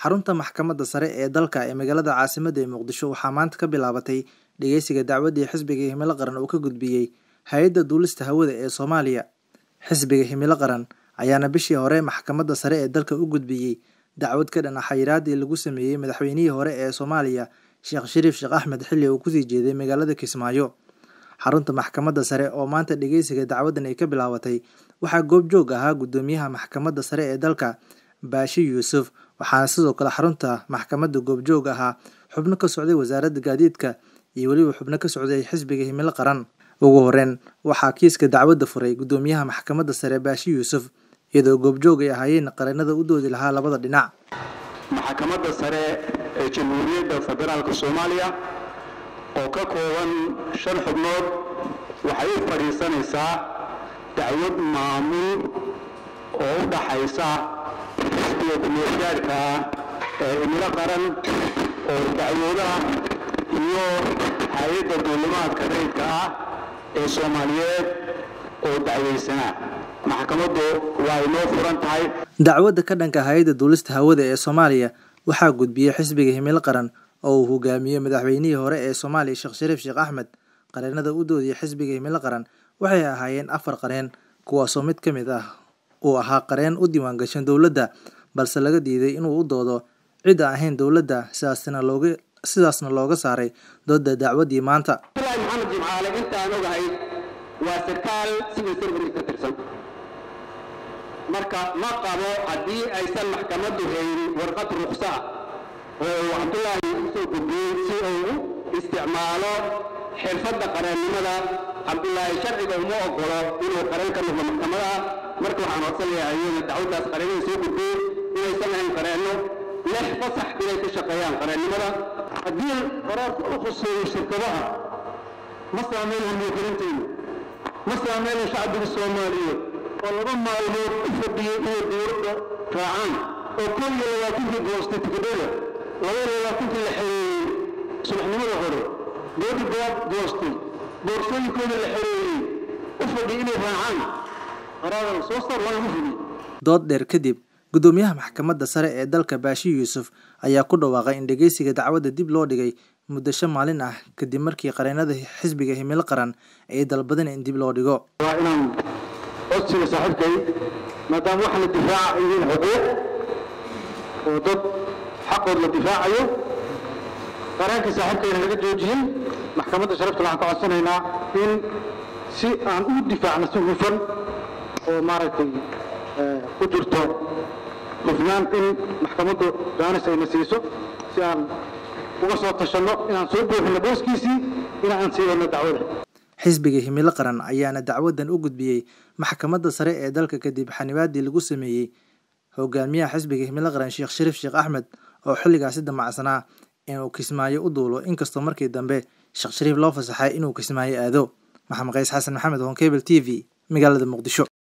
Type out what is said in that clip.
xarunta maxkamadda sare ee dalka ee magaalada caasimadda ee muqdisho waxaa maanta ka bilaabatay dhegeysiga dacwaddii xisbiga himilo qaran uu ka gudbiyey hay-adda duulista hawada ee soomaaliya xisbiga himilo qaran ayaana bishii hore maxkamadda sare ee dalka u gudbiyey dacwad ka dhan ah xayiraadii lagu sameeyey madaxweynihii hore ee soomaaliya sheekh shariif sheekh axmed xilli uu kusii jeeday magaalada kismaayo xarunta maxkamadda sare oo maanta dhegeysiga dacwaddan ay ka bilaabatay waxaa goobjoog ahaa guddoomiyaha maxkamadda sare ee dalka baashi yuusuf waxaana sidoo kale xarunta maxkamadda goobjoog ahaa xubno ka socday wasaaradda gaadiidka iyo weliba xubno ka socday xisbiga himilo qaran ugu horeyn waxaa kiiska dacwadda furay guddoomiyaha maxkamadda sare baashi yuusuf iyadoo goobjoog ay ahaayeen qareenada u doodi lahaa labada dhinac maxkamadda sare ee jamhuuriyadda federaalka soomaaliya oo ka kooban shan xubnood waxay u fadhiisanaysaa dacwad maamul oo u dhaxaysa xisbiga kumeelgaadhka ah ee himilo qaran oo dacwoodaha iyo hay-adda duulimaadka rayidka ah ee soomaaliyeed oo dacwaysanaa maxkamaddu waa inoo furan tahay dacwadda ka dhanka hay-adda duulista hawada ee soomaaliya waxaa gudbiyey xisbiga himilo qaran oo uu hogaamiyey madaxweynihii hore ee soomaaliya sheekh shariif sheekh axmed qareenada u doodiyay xisbiga himilo qaran waxay ahaayeen afar qareen kuwaasoo mid ka mid ah uu ahaa qareen u diiwaangashan dowladda balse laga diiday inuu u doodo cid aan ahayn dowladda sidaasna looga sidaasna looga saaray dooda dacwaddii maanta abdullaahi maxamed jimcaale intaan ogahay waa sarkaal civil servant ka tirsan marka ma qabo haddii aysan maxkamaddu haynin warqad ruksa oo uu cabdullaahi usoo gudbiyey si uu u isticmaalo xirfadda qareennimada cabdullaahi sharciga uma ogolo inuu qareen ka noqdo maxkamadaha marka waxaan codsanayaa iyada dacwaddaas qareennada soo gudbiyey inaysan ahayn qareenno lix fasax inay ka shaqeeyaan qareennimada haddii qaraarka u khuseeyo shirkadaha ma saameynaya muwakilinteenu ma saameynaya shacbiga soomaaliyeed oo laba maalmood u fadhiyey inay dowladda raacaan oo kow iyo labaatankii goostay tikidhada laba iyo labaatankii la xereeyey subaxnimada hore doodii baad goostay boorsooyinkooda la xereeyey u fadhiyey inay raacaan qaraaran soo saar lagama fuliy dood dheer kadib guddoomiyaha maxkamadda sare ee dalka baashi yuusuf ayaa ku dhawaaqay in dhegeysiga dacwadda dib loo dhigay muddo shan maalin ah kadib markii qareenada xisbiga himilo qaran ay dalbadeen in dib loo dhigo waa inaan codsiga saaxiibkay maadaama waxa la difaaca ay yihiin xuquuq oo dad xaqood la difaacayo qareenka saaxiibkayna laga joojiyey maxkamadda sharafta waxaan ka codsanaynaa in si aan u difaacno si hufan oo maaragtay ku jirto hufnaan in maxkamaddu jaanis ayna siiso si aan uga soo tashanno inaan soo buuxino booskiisii in aan sii wadno dacwada xisbiga himilo qaran ayaana dacwaddan u gudbiyey maxkamadda sare ee dalka kadib xanibaadii lagu sameeyey hogaamiyaha xisbiga himilo qaran sheekh shariif sheekh axmed oo xilligaasi damacsanaa inuu kismaayo u duulo inkastoo markii dambe sheekh shariif loo fasaxay inuu kismaayo aado maxamed qays xasan maxamed honkebel t v magaalada muqdisho